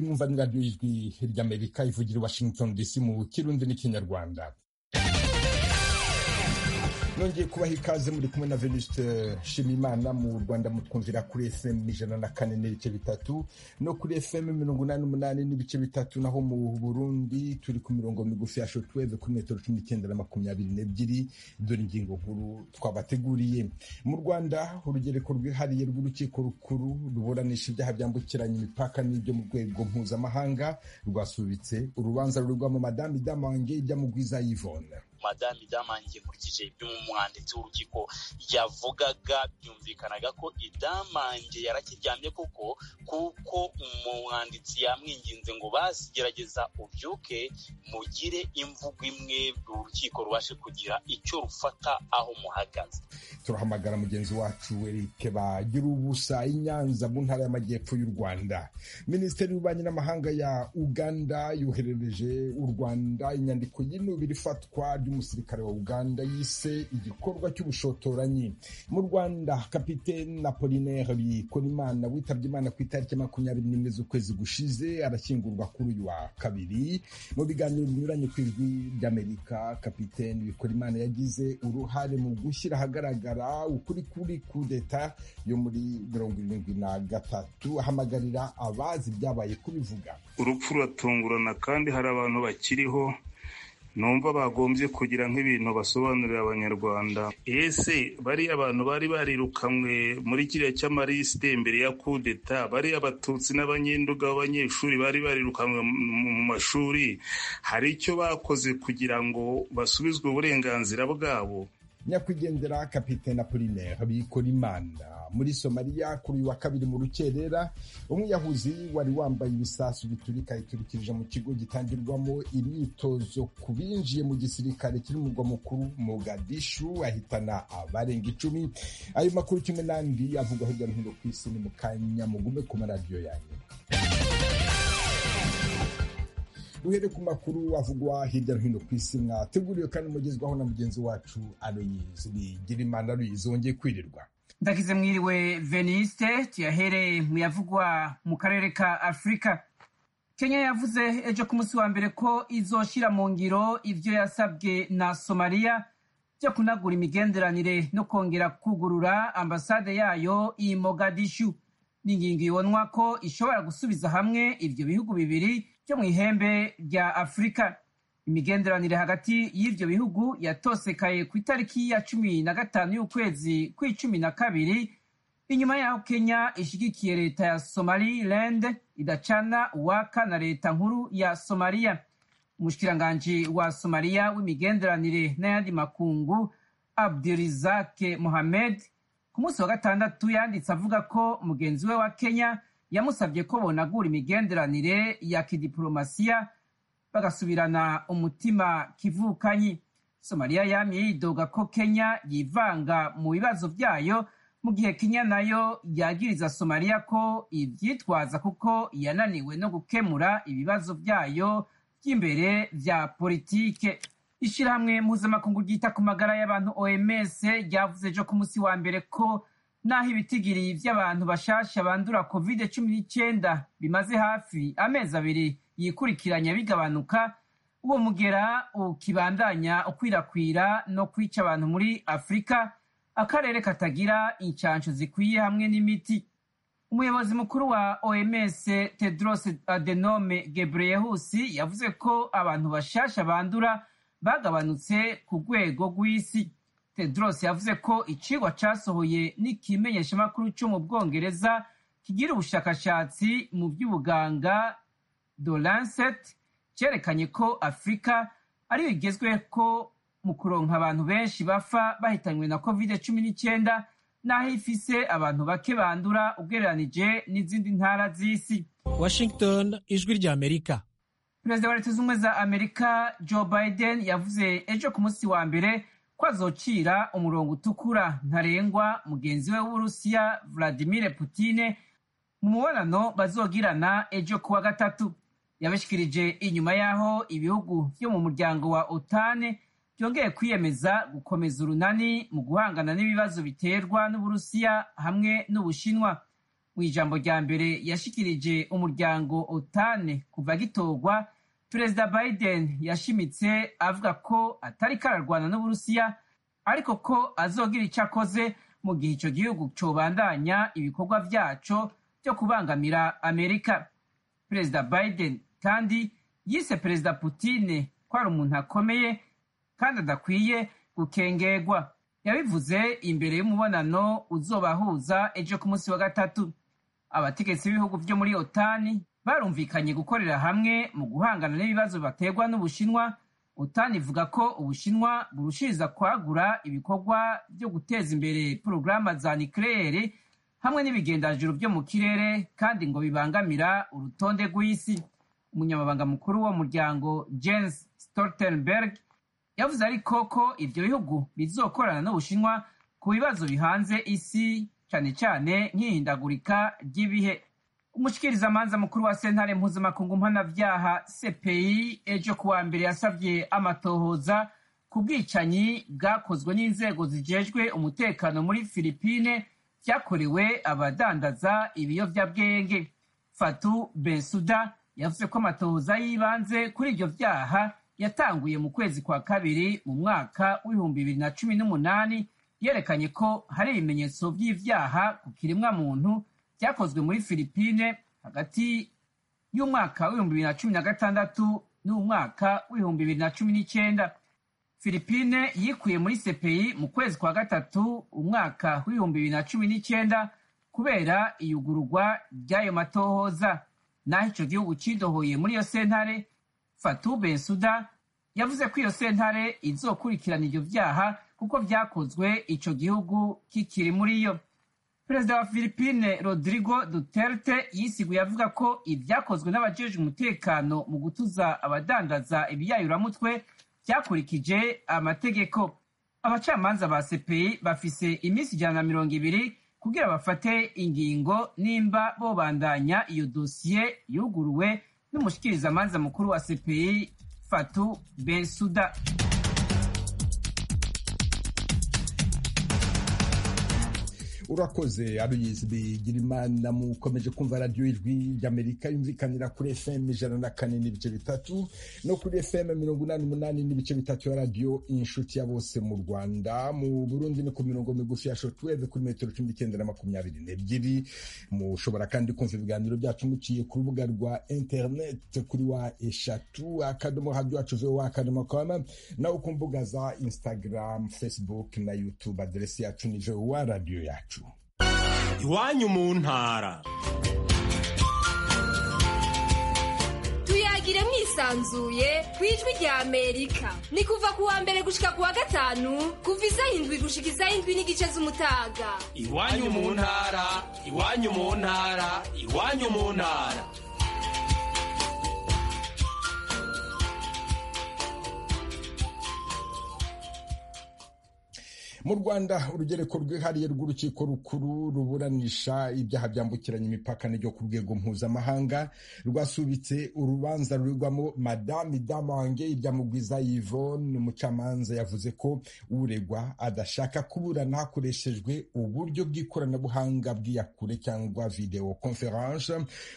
murumva ni radiyo y'ijwi ry'amerika ivugira i washington dc mu kirundi n'ikinyarwanda nongeye kubaha ikaze muri kumwe na venuste shimimana mu rwanda mutwumvira kuri fm ijana na kane n'ibice bitatu no kuri fm mirongo inani n'umunani n'ibice bitatu naho mu burundi turi ku mirongo migufi ya shotweve kuri metero cumi n'icyenda na makumyabiri n'ebyiri dore ingingo nkuru twabateguriye mu rwanda urugereko rwihariye rw'urukiko rukuru ruburanisha ibyaha byambukiranya imipaka n'ibyo mu rwego mpuzamahanga rwasubitse urubanza rurigwamo madame damange ijya mu gwiza yvonne madame idamange nkurikije ibyo umwanditsi w'urukiko yavugaga byumvikanaga ko idamange yarakiryamye kuko kuko umwanditsi yamwinginze ngo basigerageza ubyuke mugire imvugo imwe urukiko rubashe kugira icyo rufata aho muhagaze turahamagara mugenzi wacu eric bagira ubusa inyanza mu ntara y'amajyepfo y'u rwanda minisiteri y'ububanyi n'amahanga ya uganda yoherereje u rwanda inyandiko y'inubira ifatwa ry'umusirikare wa uganda yise igikorwa cy'ubushotoranyi mu rwanda kapitene apolinaire bikorimana witabye imana ku itariki makumyabiri n'imwe z'ukwezi gushize arashyingurwa kuri uyu wa kabiri mu biganiro binyuranye ku ijwi ry'amerika kapitene bikorimana yagize uruhare mu gushyira ahagaragara ukuri kuri kudeta yo muri mirongo irindwi na gatatu ahamagarira abazi ibyabaye kubivuga urupfu ruratungurana kandi hari abantu bakiriho numva bagombye kugira nk'ibintu basobanurira abanyarwanda ese bari abantu bari barirukanwe muri kiriya cy'amarisite mbere ya kudeta bari abatutsi n'abanyenduga b'abanyeshuri bari barirukanwe mu mashuri hari icyo bakoze kugira ngo basubizwe uburenganzira bwabo nyakwigendera kapitene apolinaire bikorimana muri somaliya kuri wa kabiri mu rukerera umwiyahuzi wari wambaye ibisasu biturika yiturikirije mu kigo gitangirwamo imyitozo ku binjiye mu gisirikare kiri mu murwa mukuru mogadishu ahitana abarenga icumi ayo makuru kimwe n'andi avugwa hirya no hino ku isi ni mu kanya mugume ku maradiyo yanyu duhere ku makuru avugwa hirya no hino ku isi mwateguriwe kandi mugezwaho na mugenzi wacu aloyizi bigirimana aloyizi wongeye kwirirwa ndagize mwiriwe veniste tuyahereye mu yavugwa mu karere ka afurika kenya yavuze ejo ku munsi wa mbere ko izoshyira mu ngiro ibyo yasabwe na somaliya byo kunagura imigenderanire no kongera kugurura ambasade yayo i mogadishu ni ingingo ibonwa ko ishobora gusubiza hamwe ibyo bihugu bibiri byo mu ihembe rya afurika imigenderanire hagati y'ibyo bihugu yatosekaye ku itariki ya cumi na gatanu y'ukwezi kw'icumi na kabiri inyuma y'aho kenya ishyigikiye leta ya somaliland idacana uwaka na leta nkuru ya somaliya umushikiranganji wa somaliya w'imigenderanire n'ayandi makungu abdirizake mohamed ku munsi wa gatandatu yanditse avuga ko mugenzi we wa kenya yamusabye ko bonagura imigenderanire ya kidiporomasiya bagasubirana umutima kivukanye somaliya yamye yidoga ko kenya yivanga mu bibazo byayo mu gihe kenya nayo yagiriza somaliya ko ibyitwaza kuko yananiwe no gukemura ibibazo byayo by'imbere bya politike ishyirahamwe mpuzamakungu ryita ku magara y'abantu oms ryavuze ejo ku munsi wa mbere ko n'aho ibitigiri by'abantu bashasha bandura covid cumi n'icyenda bimaze hafi amezi abiri yikurikiranya bigabanuka uwo mugera ukibandanya ukwirakwira no kwica abantu muri afurika akarere katagira inshansho zikwiye hamwe n'imiti umuyobozi mukuru wa oms tedros adenome gebreyesus yavuze ko abantu bashasha bandura bagabanutse ku rwego rw'isi tedros yavuze ko icigwa casohoye n'ikimenyeshamakuru cyo mu bwongereza kigira ubushakashatsi mu by'ubuganga The Lancet cyerekanye ko afurika ariyo igezwe ko mu kuronka abantu benshi bapfa bahitanywe na covid cumi n'icyenda n'aho ifise abantu bake bandura ugereranije n'izindi ntara z'isi washington ijwi rya amerika perezida wa leta zunze ubumwe za amerika joe biden yavuze ejo ku munsi wa mbere ko azocira umurongo utukura ntarengwa mugenzi we w'uburusiya vladimir putine mu mubonano bazogirana ejo kuwa gatatu yabishikirije inyuma y'aho ibihugu byo mu muryango wa otane byongeye kwiyemeza gukomeza urunani mu guhangana n'ibibazo biterwa n'uburusiya hamwe n'ubushinwa mu ijambo rya mbere yashikirije umuryango otane kuva gitorwa perezida biden yashimitse avuga ko atari kararwana n'uburusiya ariko ko azogira icyo akoze mu gihe icyo gihugu cobandanya ibikorwa byaco byo kubangamira amerika perezida biden kandi yise perezida putine ko ari umuntu akomeye kandi adakwiye gukengerwa yabivuze imbere y'umubonano uzobahuza ejo ku munsi wa gatatu abategetsi b'ibihugu byo muri otani barumvikanye gukorera hamwe mu guhangana n'ibibazo baterwa n'ubushinwa otani ivuga ko ubushinwa burushiriza kwagura ibikorwa byo guteza imbere porogaramu za nikirere hamwe n'ibigendajuru byo mu kirere kandi ngo bibangamira urutonde rw'isi umunyamabanga mukuru w'uwo muryango james stoltenberg yavuze ariko ko ibyo bihugu bizokorana n'ubushinwa ku bibazo bihanze isi cyane cyane nk'ihindagurika ry'ibihe umushikirizamanza mukuru wa sentare mpuzamakungu mpanabyaha cpi ejo ku wa mbere yasabye amatohoza ku bwicanyi bwakozwe n'inzego zijejwe umutekano muri filipine byakorewe abadandaza ibiyobyabwenge fatu bensuda yavuze ko amatohoza y'ibanze kuri ibyo byaha yatanguye mu kwezi kwa kabiri mu mwaka w'ibihumbi bibiri na cumi n'umunani yerekanye ko hari ibimenyetso by'ibyaha ku kiremwa muntu byakozwe muri filipine hagati y'umwaka w'ibihumbi bibiri na cumi na gatandatu n'umwaka w'ibihumbi bibiri na cumi n'icyenda filipine yikuye muri sepeyi mu kwezi kwa gatatu umwaka w'ibihumbi bibiri na cumi n'icyenda kubera iyugururwa ry'ayo matohoza naho icyo gihugu kidohoye muri iyo sentare Fatou Bensouda yavuze ko iyo sentare izokurikirana ibyo byaha kuko byakozwe ico gihugu kikiri muri yo perezida wa Philippine Rodrigo Duterte yisiguye avuga ko ibyakozwe n'abajejwe umutekano mu gutuza abadandaza ibiyayuramutwe byakurikije amategeko abacamanza ba CPI bafise iminsi ijana na mirongo ibiri kugira bafate ingingo nimba bobandanya iyo dosiye yuguruwe n'umushikirizamanza mukuru wa CPI Fatou Bensouda urakoze abiyizi bigira imana mukomeje kumva radiyo ijwi ry'amerika yumvikanira kuri fm ijana na kane n'ibice bitatu no kuri fm mirongo inani umunani n'ibice bitatu ya radiyo inshuti ya bose mu rwanda mu burundi ni ku mirongo migufi ya shotweve kuri metero cumi n'icyenda na makumyabiri n'ebyiri mushobora kandi kumva ibiganiro byacu muciye ku rubuga rwa interineti kuri wa eshatu akadomo radiyo wacu vowa akadomo koma nawe ku mbuga za instagram facebook na youtube aderesi yacu ni vowa radiyo yacu iwanyu mu ntara tuyagire mwisanzuye ku ijwi rya amerika ni kuva ku wa mbere gushika ku wa gatanu kuva isaha indwi gushika isaha indwi n'igice z'umutaga iwanyu mu ntara iwanyu mu ntara iwanyu mu ntara mu rwanda urugereko rwihariye rw'urukiko rukuru ruburanisha ibyaha byambukiranya imipaka n'ibyo ku rwego mpuzamahanga rwasubitse urubanza ruregwamo madame damange ibyamugwiza yvonne umucamanza yavuze ko uregwa adashaka kuburana hakoreshejwe uburyo bw'ikoranabuhanga bw'iyakure cyangwa videwo conference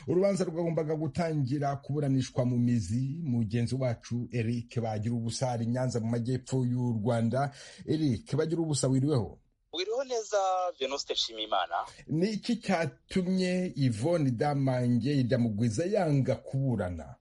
urubanza rwagombaga gutangira kuburanishwa mu mizi mugenzi wacu eric bagira ubusari nyanza mu majyepfo y'u rwanda eric bagira ubusa wiriweho wiriweho neza venuste nshimimana ni iki cyatumye ivone idamange idamugwiza yanga kuburana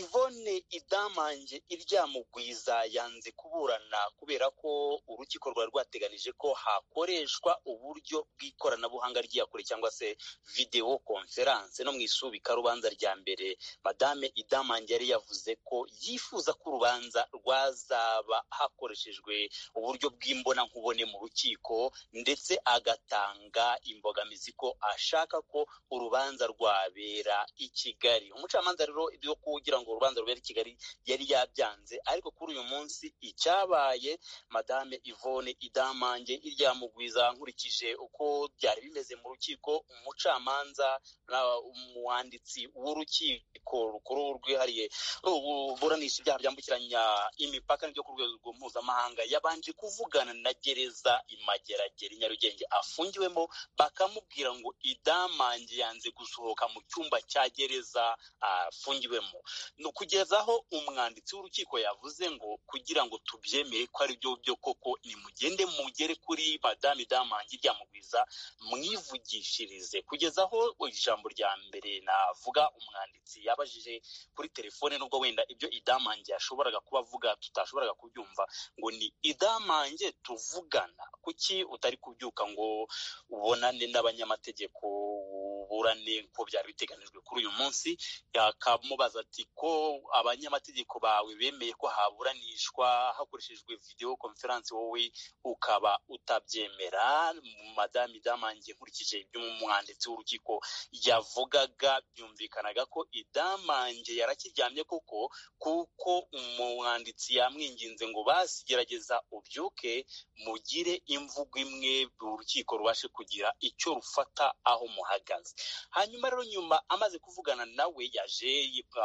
ivone idamange iryamugwiza yanze kuburana kubera ko urukiko rwari rwateganije ko hakoreshwa uburyo bw'ikoranabuhanga ry'iyakure cyangwa se videwo konferanse no mu isubikarubanza rya mbere madame idamange yari yavuze ko yifuza ko urubanza rwazaba hakoreshejwe uburyo bw'imbonankubone mu rukiko ndetse agatanga imbogamizi ko ashaka ko urubanza rwabera i kigali umucamanza rero ibyo kugira ngo urubanza rubere i kigali yari yabyanze ariko kuri uyu munsi icyabaye madame ivone idamange iryamugwiza nkurikije uko byari bimeze mu rukiko umucamanza umwanditsi w'urukiko rukuru rwihariye ruburanisha ibyaha byambukiranya imipaka n'ibyo ku rwego mpuzamahanga yabanje kuvugana na gereza imageragere nyarugenge afungiwemo bakamubwira ngo idamange yanze gusohoka mu cyumba cya gereza afungiwemo ni ukugezaho umwanditsi w'urukiko yavuze ngo kugira ngo tubyemere ko ari byo byo koko nimugende mugere kuri madame damange ryamugwiza mwivugishirize kugeza aho ijambo rya mbere navuga umwanditsi yabajije kuri telefone nubwo wenda ibyo idamange yashoboraga kuba avuga tutashoboraga kubyumva ngo ni idamange tuvugana kuki utari kubyuka ngo ubonane n'abanyamategeko burane ko byari biteganijwe kuri uyu munsi yakamubaza ati ko abanyamategeko bawe bemeye ko haburanishwa hakoreshejwe videwo konferansi wowe ukaba utabyemera madame idamange nkurikije iby'umwanditsi w'urukiko yavugaga byumvikanaga ko idamange yarakiryamye koko kuko umwanditsi yamwinginze ngo basigerageza ubyuke mugire imvugo imwe urukiko rubashe kugira icyo rufata aho muhagaze hanyuma rero nyuma amaze kuvugana nawe yaje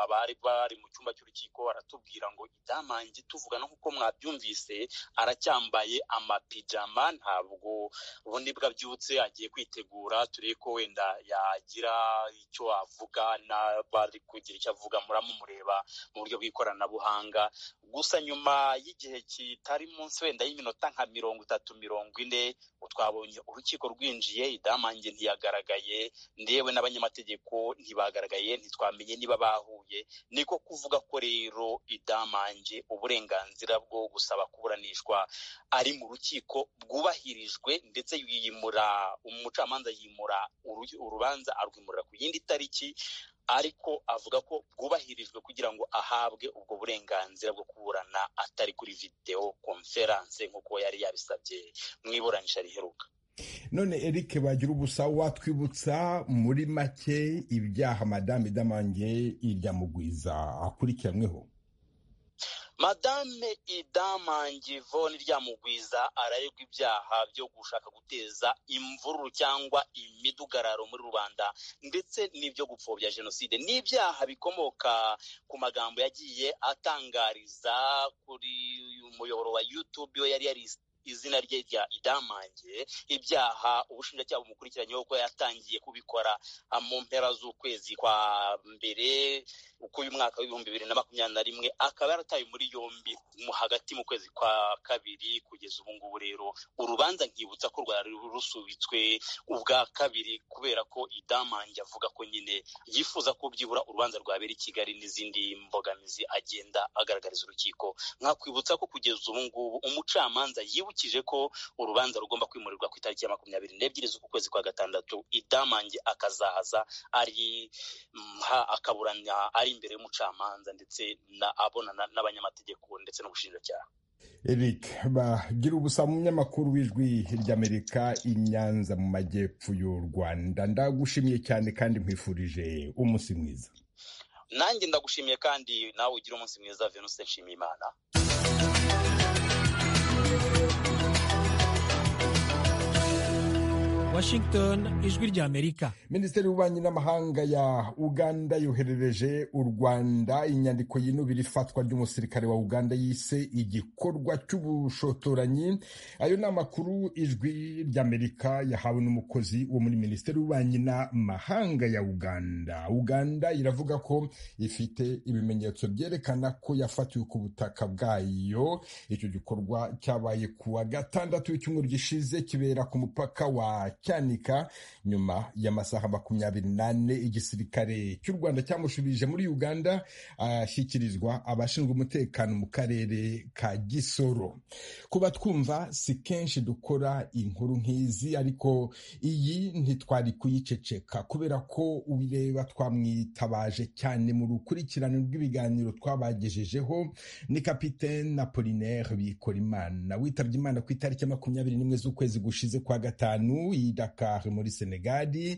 abari bari mu cyumba cy'urukiko aratubwira ngo idamange tuvugana nk'uko mwabyumvise aracyambaye amapijama ntabwo ubundi bwabyutse agiye kwitegura turebe ko wenda yagira icyo avuga n'abari kugira icyo avuga muramumureba mu buryo bw'ikoranabuhanga gusa nyuma y'igihe kitari munsi wenda y'iminota nka mirongo itatu mirongo ine twabonye urukiko rwinjiye idamange ntiyagaragaye ndewe n'abanyamategeko ntibagaragaye ntitwamenye niba bahuye niko kuvuga ko rero idamange uburenganzira bwo gusaba kuburanishwa ari mu rukiko bwubahirijwe ndetse yimura umucamanza yimura urubanza arwimurira ku yindi tariki ariko avuga ko bwubahirijwe kugira ngo ahabwe ubwo burenganzira bwo kuburana atari kuri videwo konferanse nk'uko yari yabisabye mu iburanisha riheruka none eric bagira ubusa watwibutsa muri make ibyaha madame damange iryamugwiza akurikiranyweho madame idamange ivone ryamugwiza araregwa ibyaha byo gushaka guteza imvururu cyangwa imidugararo muri rubanda ndetse n'ibyo gupfobya jenoside n'ibyaha bikomoka ku magambo yagiye atangariza kuri umuyoboro wa youtube yo yari yarise izina rye rya idamange ibyaha ubushinjacyaha bumukurikiranyeho ko yatangiye kubikora mu mpera z'ukwezi kwa mbere k'umwaka w'ibihumbi bibiri na makumyabiri na rimwe akaba yarataye muri yombi hagati mu kwezi kwa kabiri kugeza ubu ngubu rero urubanza nkibutsa ko rwari rusubitswe ubwa kabiri kubera ko idamange avuga ko nyine yifuza ko byibura urubanza rwabera i kigali n'izindi mbogamizi agenda agaragariza urukiko nkakwibutsa ko kugeza ubu ngubu umucamanza yibukije ko urubanza rugomba kwimurirwa ku itariki ya makumyabiri n'ebyiri z'uku kwezi kwa gatandatu idamange akazahaza ari akaburanya ari imbere y'umucamanza ndetse abonana n'abanyamategeko ndetse n'ubushinjacyaha eric bagira ubusa munyamakuru w'ijwi ry'amerika i nyanza mu majyepfo y'u rwanda ndagushimiye cyane kandi nkwifurije umunsi mwiza nanjye ndagushimiye kandi nawe ugira umunsi mwiza venuste nshimiyimana Washington ijwi ry'Amerika Minisiteri y'ububanyi n'amahanga ya Uganda yoherereje u Rwanda inyandiko y'inubira ifatwa ry'umusirikare wa Uganda yise igikorwa cy'ubushotoranyi ayo ni amakuru ijwi ry'Amerika yahawe n'umukozi wo muri Minisiteri y'ububanyi n'amahanga ya Uganda Uganda iravuga ko ifite ibimenyetso byerekana ko yafatiwe ku butaka bwayo icyo gikorwa cyabaye kuwa gatandatu w'icyumweru gishize kibera ku mupaka wa cyanika nyuma y'amasaha makumyabiri n'ane igisirikare cy'u rwanda cyamushubije muri uganda ashyikirizwa abashinzwe umutekano mu karere ka gisoro kuba twumva si kenshi dukora inkuru nk'izi ariko iyi ntitwari kuyiceceka kubera ko ubireba twamwitabaje cyane mu rukurikirane rw'ibiganiro twabagejejeho ni kapitene apolinaire bikora imana witabye imana ku itariki ya makumyabiri n'imwe z'ukwezi gushize kwa gatanu Dakar muri Senegali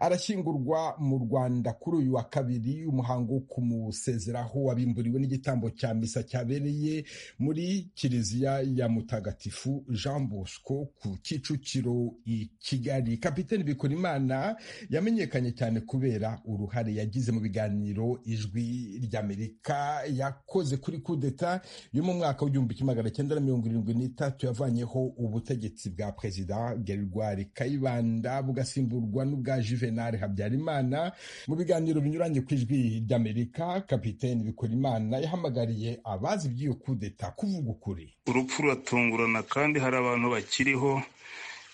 arashyingurwa mu Rwanda kuri uyu wa kabiri umuhango wo kumusezeraho wabimburiwe n'igitambo cya misa cyabereye muri kiliziya ya Mutagatifu Jean Bosco ku Kicukiro i Kigali Kapiteni Bikorimana yamenyekanye cyane kubera uruhare yagize mu biganiro ijwi ry'Amerika yakoze kuri kudeta yo mu mwaka w'igihumbi kimwe magana cyenda na mirongo irindwi n'itatu yavanyeho ubutegetsi bwa perezida Gerwari Kayibanda bugasimburwa n'ubwa Juvenal Habyarimana mu biganiro binyuranye ku ijwi ry'Amerika Kapiteni Bikorimana yahamagariye abazi iby'iyo kudeta kuvuga ukuri urupfu ruratungurana kandi hari abantu bakiriho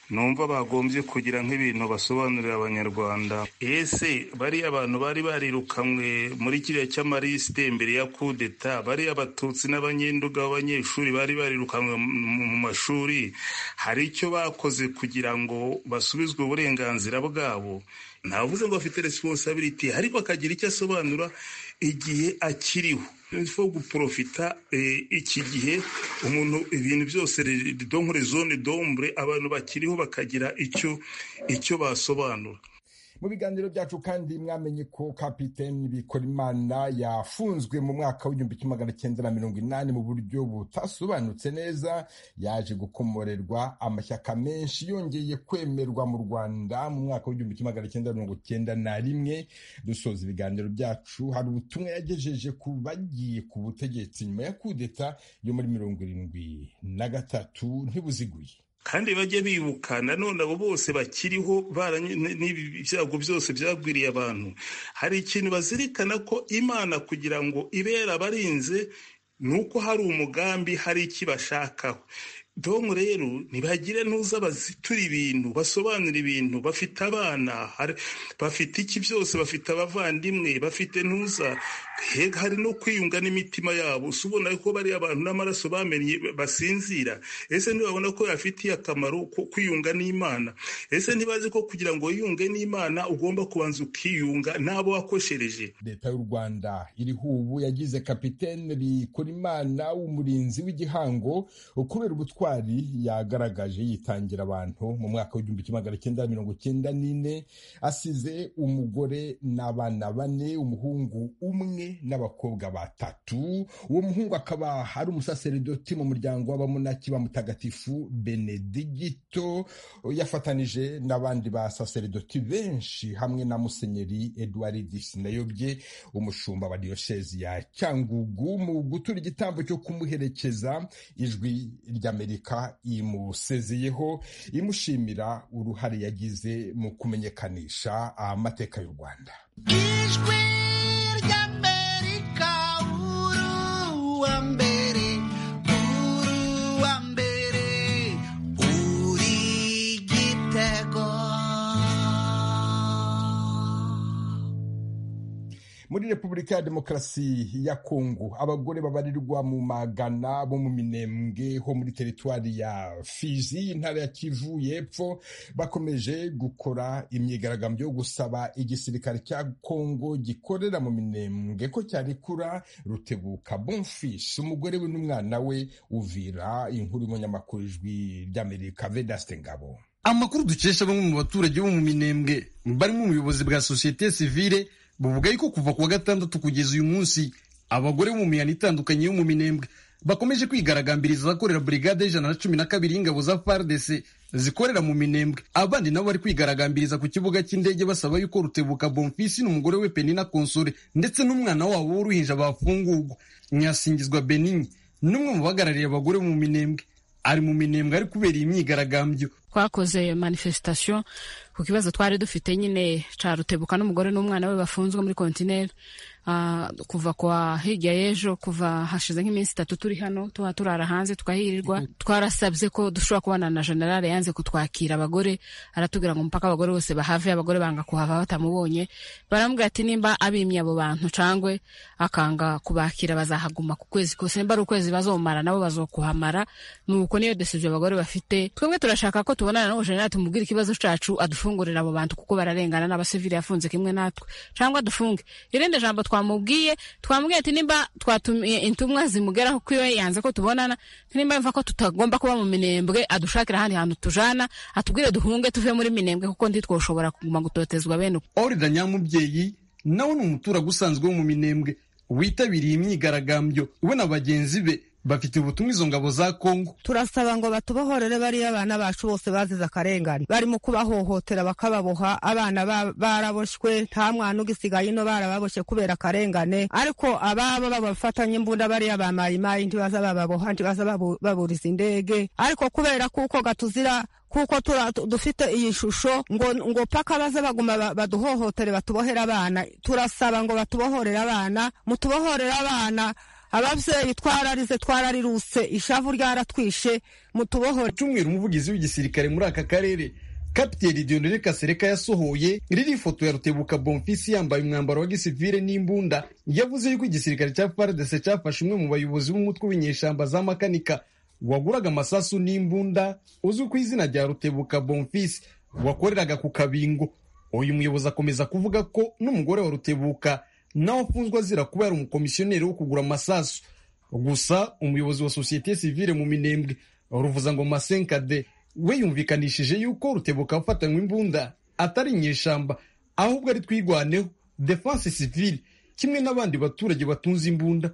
numva bagombye kugira nk'ibintu basobanurira abanyarwanda ese bari abantu bari barirukanwe muri kiriya cy'amarisite mbere ya kudeta bari abatutsi n'abanyenduga b'abanyeshuri bari barirukanwe mu mashuri hari icyo bakoze kugira ngo basubizwe uburenganzira bwabo ntavuze ngo afite resiponsabiriti ariko akagira icyo asobanura igihe akiriho fo guporofita iki gihe umuntu ibintu byose donkure zone dombure abantu bakiriho bakagira icyo icyo basobanura mu biganiro byacu kandi mwamenye ko kapiteni bikorimana yafunzwe mu mwaka w'igihumbi kimwe magana cyenda na mirongo inani mu buryo butasobanutse neza yaje gukomorerwa amashyaka menshi yongeye kwemerwa mu rwanda mu mwaka w'igihumbi kimwe magana cyenda mirongo cyenda na rimwe dusoza ibiganiro byacu hari ubutumwa yagejeje ku bagiye ku butegetsi nyuma ya kudeta yo muri mirongo irindwi na gatatu ntibuziguye kandi bajye bibuka nanone abo bose bakiriho n'ibi byago byose byagwiriye abantu hari ikintu bazirikana ko imana kugira ngo ibe yarabarinze ni uko hari umugambi hari ikibashakaho domu rero ntibagire ntuza bazitura ibintu basobanura ibintu bafite abana bafite iki byose bafite abavandimwe bafite ntuza hari no kwiyunga n'imitima yabo si ubona ko bari abantu n'amaraso bamenye basinzira ese ntibabona ko yafitiye akamaro ko kwiyunga n'imana ese ntibazi ko kugira ngo wiyunge n'imana ugomba kubanza ukiyunga n'abo wakoshereje leta y'u rwanda iriho ubu yagize kapitene bikorimana w'umurinzi w'igihango kubera ubutwari yagaragaje yitangira abantu mu mwaka w'igihumbi kimwe magana cyenda mirongo cyenda n'ine asize umugore n'abana bane umuhungu umwe n'abakobwa batatu uwo muhungu akaba ari umusaseridoti mu muryango w'abamunaki ba mutagatifu benedigito yafatanije n'abandi basaseridoti benshi hamwe na musenyeri eduard sinayobye umushumba wa diyosezi ya cyangugu mu gutura igitambo cyo kumuherekeza ijwi ry'amerika amerika imusezeyeho imushimira uruhare yagize mu kumenyekanisha amateka y'u rwanda ijwi ry'amerika uru wa mbere uru wa mbere uri igitego muri repubulika ya demokarasi ya kongo abagore babarirwa mu magana bo mu minembwe ho muri teritwari ya fizi intara ya kivu y'epfo bakomeje gukora imyigaragambyo yo gusaba igisirikare cya kongo gikorera mu minembwe ko cyarekura rutebuka bonfis umugore we n'umwana we uvira inkuru y'umunyamakuru ijwi ry'amerika vedaste ngabo amakuru dukesha bamwe mu baturage bo mu minembwe barimo ubuyobozi bwa sosiyete sivile buvuga yuko kuva ku wa gatandatu kugeza uyu munsi abagore bo mu mihanda itandukanye yo mu minembwe bakomeje kwigaragambiriza abakorera brigade y'ijana na cumi na kabiri y'ingabo za FARDC zikorera mu minembwe abandi nabo bari kwigaragambiriza ku kibuga cy'indege basaba yuko rutebuka bonfisi n'umugore we penina konsore ndetse n'umwana wabo w'uruhinja bafungurwa nyasingizwa beninyi n'umwe mu bahagarariye abagore mu minembwe ari mu minembwe ari kubera iyi myigaragambyo twakoze manifestation ku kibazo twari dufite nyine ca rutebuka n'umugore n'umwana we bafunzwe muri kontineri uh, kuva kwa hirya y'ejo kuva hashize nk'iminsi itatu turi hano tuba turara hanze tukahirirwa twarasabye ko dushobora kubana na generale yanze kutwakira abagore aratubwira ngo mpaka abagore bose bahave abagore banga kuhava batamubonye baramubwira ati nimba abimye abo bantu cangwe akanga kubakira bazahaguma ku kwezi kose nimba ari ukwezi bazomara nabo bazokuhamara nuko niyo desije abagore bafite twemwe turashaka ko tu tubonana n'uwo jenerali tumubwire ikibazo cacu adufungurire abo bantu kuko bararengana n'abasivili yafunze kimwe natwe cyangwa dufunge irindi jambo twamubwiye twamubwiye ati nimba twatumiye intumwa zimugeraho ko iyo yanze ko tubonana nimba mva ko tutagomba kuba mu minembwe adushakira ahandi hantu tujana atubwire duhunge tuve muri minembwe kuko ntitwoshobora kuguma gutotezwa bene uko orida nyamubyeyi nawe ni umuturage usanzwe wo mu minembwe witabiriye imyigaragambyo we na bagenzi be bafite ubutumwa izo ngabo za kongo turasaba ngo batubohorere bariya abana bacu bose bazize akarengane barimo kubahohotera bakababoha abana baraboshwe nta mwana ugisigaye ino barababoshye kubera akarengane ariko ababa babafatanye imbunda bariya bamayimayi ntibaza bababoha ntibaza baburiza indege ariko kubera kuko gatuzira kuko dufite iyi shusho ngo ngo paka baze baguma baduhohotere batubohere abana turasaba ngo batubohorere abana mutubohorere abana ababyeyi twararize twarariruse ishavu ryaratwishe mutubohore cyumweru umuvugizi w'igisirikare muri aka karere kapiteni Dionere Kasereka yasohoye riri ifoto ya Rutebuka Bonfisi yambaye umwambaro wa gisivile n'imbunda yavuze yuko igisirikare cya FARDC cyafashe umwe mu bayobozi b'umutwe w'inyeshyamba za makanika waguraga amasasu n'imbunda uzwi ku izina rya Rutebuka Bonfisi wakoreraga ku Kabingo uyu muyobozi akomeza kuvuga ko n'umugore wa Rutebuka nawe afunzwe azira kuba yari umukomisiyoneri wo kugura amasasu gusa umuyobozi wa sosiyete sivile mu minembwe ruvuza ngo masenkade we yumvikanishije yuko rutebuka afatanywe imbunda atari inyeshamba ahubwo ari twigwaneho defense sivile kimwe n'abandi baturage batunze imbunda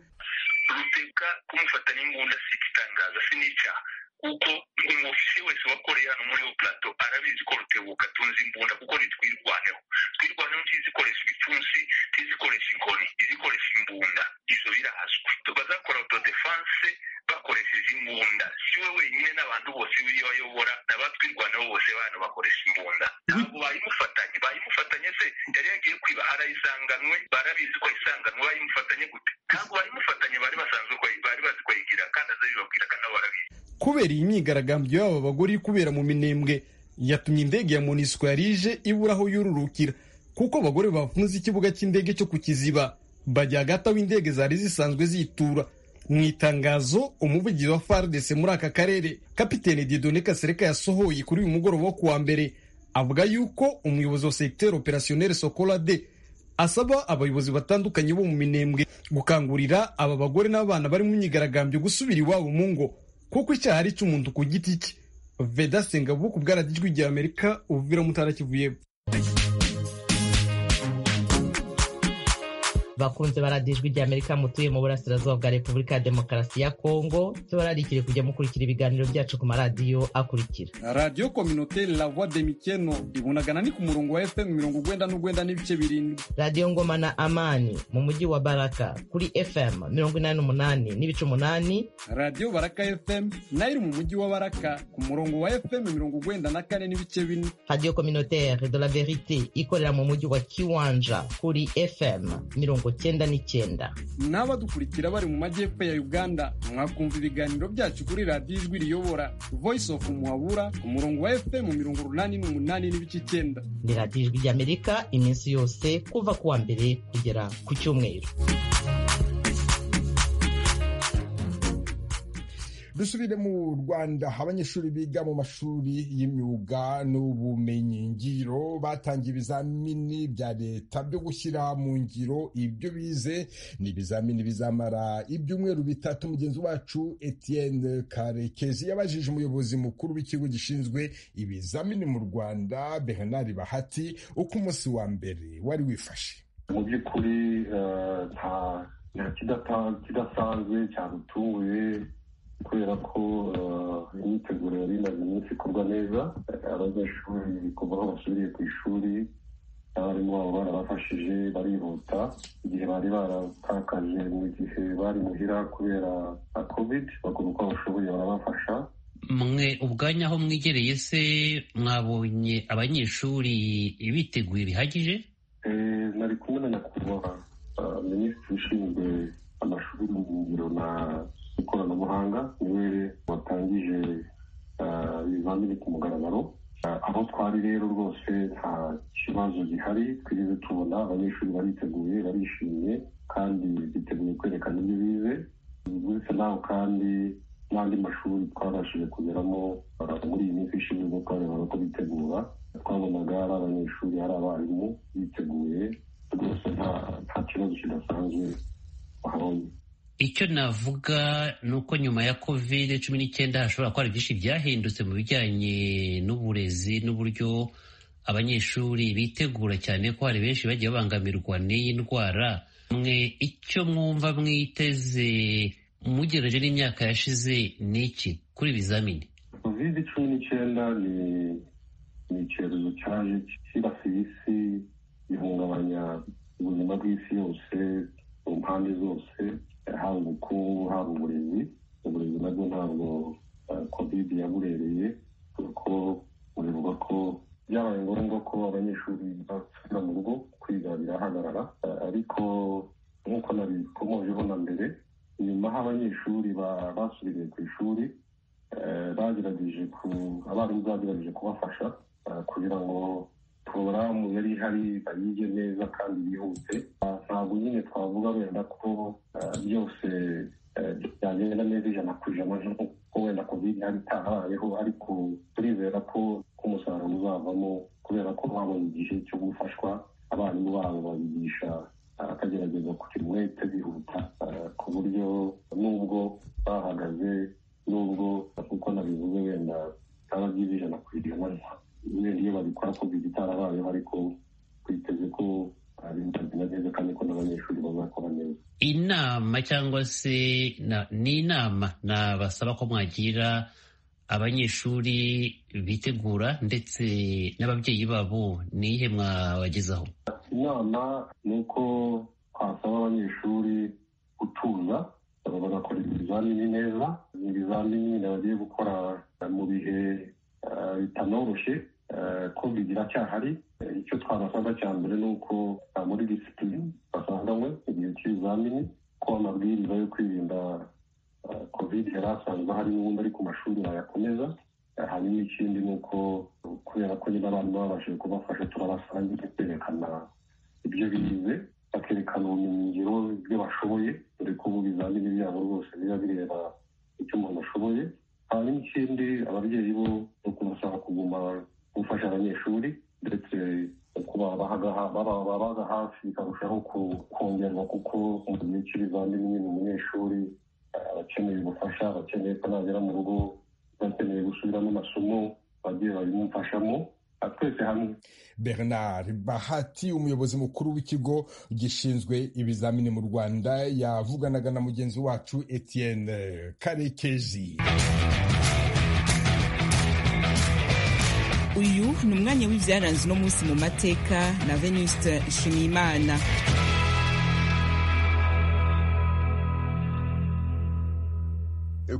rutebuka kumufatanya imbunda si igitangaza si n'icyaha kuko umufisi wese wakoreye hano muri ubu plato arabizi ko rutebuka atunze imbunda kuko ntitwirwaneho twirwaneho ntizikoresha ibipfunsi ntizikoresha inkoni izikoresha imbunda izo birazwi bazakora autodefense bakoresheje imbunda si we wenyine n'abantu bose biriyo bayobora n'abatwirwaneho bose bantu bakoresha imbunda ntabwo bayimufatanye bayimufatanye se yari yagiye kwiba arayisanganwe barabizi ko ayisanganwe bayimufatanye gute ntabwo bayimufatanye bari basanzwe bari bazi ko yigira kandi azabibabwira kandi abo barabizi kubera iyi myigaragambyo y'aba bagore kubera mu minembwe yatumye indege ya monisco yarije ibura aho yururukira kuko abagore bafunze ikibuga cy'indege cyo ku kiziba bajya hagati aho indege zari zisanzwe zitura mu itangazo umuvugizi wa fardc muri aka karere kapitene didone kasereka yasohoye kuri uyu mugoroba wo kuwa mbere avuga yuko umuyobozi wa secteur opérationnel sokolade asaba abayobozi batandukanye bo mu minembwe gukangurira aba bagore n'abana bari mu myigaragambyo gusubira iwabo mu ngo kuko icyaha ari icy'umuntu ku giti cye veda sengabu ku bwaradijwi rya amerika uvira mutara kivuye bakunze baradijwi rya amerika mutuye mu burasirazuba bwa repubulika ya demokarasi ya kongo tubararikire kujya mukurikira ibiganiro byacu ku maradiyo akurikira radiyo kominoteri la voix de mikeno ibunagana ni ku murongo wa fm mirongo ugwenda n'ugwenda n'ibice birindwi radiyo ngoma na amani mu mujyi wa baraka kuri fm mirongo inani n'umunani n'ibice umunani radiyo baraka fm nayo iri mu mujyi wa baraka ku murongo wa fm mirongo ugwenda na kane n'ibice bine radiyo kominoteri de la verite ikorera mu mujyi wa kiwanja kuri fm mirongo cyenda n'icyenda n'abadukurikira bari mu majyepfo ya uganda mwakumva ibiganiro byacu kuri radiyo ijwi riyobora voice of muhabura ku murongo wa fm mirongo urunani n'umunani n'ibice icyenda ni radiyo ijwi ry'amerika iminsi yose kuva ku wa mbere kugera ku cyumweru dusubire mu rwanda abanyeshuri biga mu mashuri y'imyuga n'ubumenyingiro batangiye ibizamini bya leta byo gushyira mu ngiro ibyo bize ni ibizamini bizamara ibyumweru bitatu mugenzi wacu etienne karekezi yabajije umuyobozi mukuru w'ikigo gishinzwe ibizamini mu rwanda bernard bahati uko umunsi wa mbere wari wifashe mu by'ukuri nta kidasanzwe cyadutunguye kubera ko imyiteguro yari imaze iminsi ikorwa neza abanyeshuri kuva aho basubiriye ku ishuri abarimu babo barabafashije barihuta igihe bari baratakaje mu gihe bari muhira kubera covid bakora uko bashoboye barabafasha mwe ubwanya aho mwegereye se mwabonye abanyeshuri biteguye bihagije nari kumwe na nyakubahwa minisitiri ushinzwe amashuri y'ubumenyingiro na ikoranabuhanga niwe watangije ibizamini ku mugaragaro aho twari rero rwose nta kibazo gihari twigeze tubona abanyeshuri bariteguye barishimye kandi biteguye kwerekana ibyo bize uretse naho kandi n'andi mashuri twabashije kugeramo muri iyi minsi ishize ubwo twarebaga ko bitegura twabonaga ari abanyeshuri ari abarimu biteguye rwose nta kibazo kidasanzwe bahabonye icyo navuga ni uko nyuma ya kovide cumi n'icyenda hashobora kuba hari byinshi byahindutse mu bijyanye n'uburezi n'uburyo abanyeshuri bitegura cyane ko hari benshi bagiye babangamirwa n'iyi ndwara mwe icyo mwumva mwiteze mugereje n'imyaka yashize ni iki kuri ibizamini kovide cumi n'icyenda ni icyorezo cyaje cyibasiye isi gihungabanya ubuzima bw'isi yose mu mpande zose haba ubukungu haba uburezi uburezi nabwo ntabwo kovide yaburereye kuko burivuga ko byabaye ngombwa ko abanyeshuri basubira mu rugo kwiga birahagarara ariko nk'uko nabikomojeho na mbere nyuma aho abanyeshuri basubiriye ku ishuri bagerageje ku abarimu bagerageje kubafasha kugira ngo porogaramu yari ihari bayige neza kandi bihuse ntabwo nyine twavuga wenda ko byose byagenda neza ijana ku ijana nk'uko wenda kovide yari itarabayeho ariko turizera ko umusaruro uzavamo kubera ko babonye igihe cyo gufashwa abarimu babo babigisha akagerageza kugira umwete bihuta ku buryo nubwo bahagaze nubwo kuko nabivuze wenda bitaba byiza ijana ku ijana wenda iyo babikora ko bitarabayeho ariko twiteze ko bizagenda neza kandi ko n'abanyeshuri bazakora neza inama cyangwa se ni inama nabasaba ko mwagira abanyeshuri bitegura ndetse n'ababyeyi babo ni ihe mwabagezaho inama ni uko twasaba abanyeshuri gutuza bagakora ibizamini neza ibizamini bagiye gukora mu bihe bitanoroshye ko bigira cyahari icyo twabasanga cya mbere ni uko muri disipurine basanganywe igihe cy'ibizamini ko amabwiriza yo kwirinda covid yari asanzwe ahari n'ubundi ari ku mashuri bayakomeza hanyuma ikindi ni uko kubera ko nyine abantu babashije kubafasha turabasangira kwerekana ibyo bize bakerekana ubumenyingiro ibyo bashoboye dore ko ibizamini byabo rwose biba bireba icyo umuntu ashoboye hanyuma ikindi ababyeyi bo no kubasaba kuguma gufasha abanyeshuri ndetse babaga hafi bikarushaho kongerwa kuko mu gihe cy'ibizamini nyine umunyeshuri abakeneye ubufasha abakeneye ko nagera mu rugo bakeneye gusubiramo amasomo bagiye babimufashamo twese hamwe bernard bahati umuyobozi mukuru w'ikigo gishinzwe ibizamini mu rwanda yavuganaga na mugenzi wacu etienne karekezi uyu ni umwanya w'ibyaranze uno munsi mu mateka na venuste nshimiyimana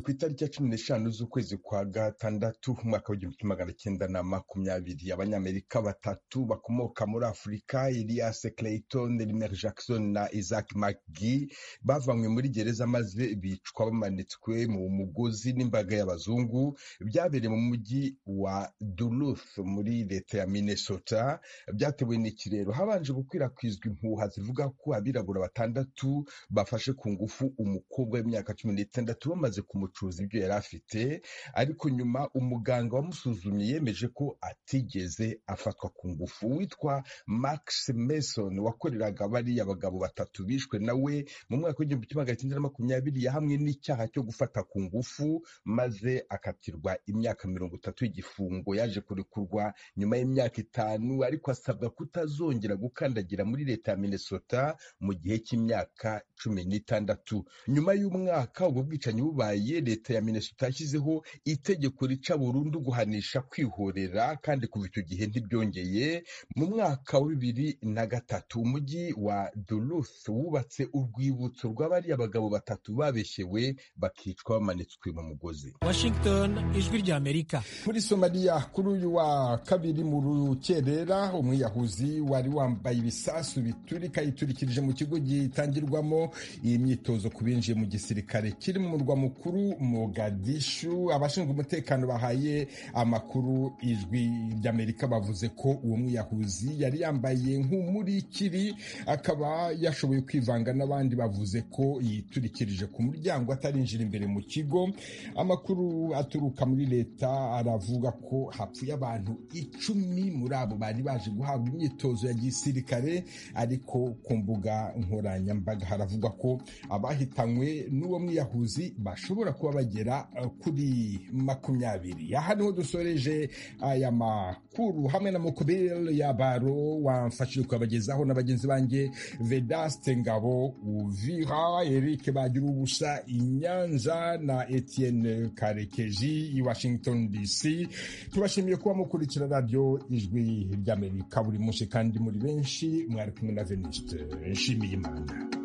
ku itariki ya cumi n'eshanu z'ukwezi kwa gatandatu umwaka w'igihumbi magana cyenda na makumyabiri abanyamerika batatu bakomoka muri afurika elias clayton rimer jackson na isaac mcgee bavanywe muri gereza maze bicwa bamanitswe mu mugozi n'imbaga y'abazungu byabereye mu mujyi wa duluth muri leta ya minnesota byatewe n'ikirero habanje gukwirakwizwa impuha zivuga ko abirabura batandatu bafashe ku ngufu umukobwa w'imyaka cumi n'itandatu bamaze ku kumucuza ibyo yari afite ariko nyuma umuganga wamusuzumye yemeje ko atigeze afatwa ku ngufu witwa max mason wakoreraga bariya abagabo batatu bishwe nawe mu mwaka w'igihumbi kimwe magana cyenda na makumyabiri yahamwe n'icyaha cyo gufata ku ngufu maze akatirwa imyaka mirongo itatu y'igifungo yaje kurekurwa nyuma y'imyaka itanu ariko asabwa kutazongera gukandagira muri leta ya minnesota mu gihe cy'imyaka cumi n'itandatu nyuma y'umwaka ubwo bwicanyi bubaye leta ya minnesota yashyizeho itegeko rica burundu guhanisha kwihorera kandi kuva icyo gihe ntibyongeye mu mwaka wa bibiri na gatatu umujyi wa duluth wubatse urwibutso rw'abariya abagabo batatu babeshyewe bakicwa bamanitswe mu mugozi washington ijwi ry'amerika muri somaliya kuri uyu wa kabiri mu rukerera umwiyahuzi wari wambaye ibisasu biturika yiturikirije mu kigo gitangirwamo iyi myitozo ku binjiye mu gisirikare kiri mu murwa mukuru Mogadishu abashinzwe umutekano bahaye amakuru ijwi ry'Amerika bavuze ko uwo mwiyahuzi yari yambaye nk'umurikiri akaba yashoboye kwivanga n'abandi bavuze ko yiturikirije ku muryango atarinjira imbere mu kigo amakuru aturuka muri leta aravuga ko hapfuye abantu icumi muri abo bari baje guhabwa imyitozo ya gisirikare ariko ku mbuga nkoranyambaga haravugwa ko abahitanywe n'uwo mwiyahuzi bashobora kuba bagera kuri makumyabiri aha niho dusoreje aya makuru hamwe na mukubiri yabaro wamfashije kubagezaho na bagenzi banjye vedaste ngabo uvira eric bagira ubusa inyanza na etienne karekezi i washington dc tubashimiye kuba mukurikira radiyo ijwi ry'amerika buri munsi kandi muri benshi mwari kumwe na veniste nshimiye imana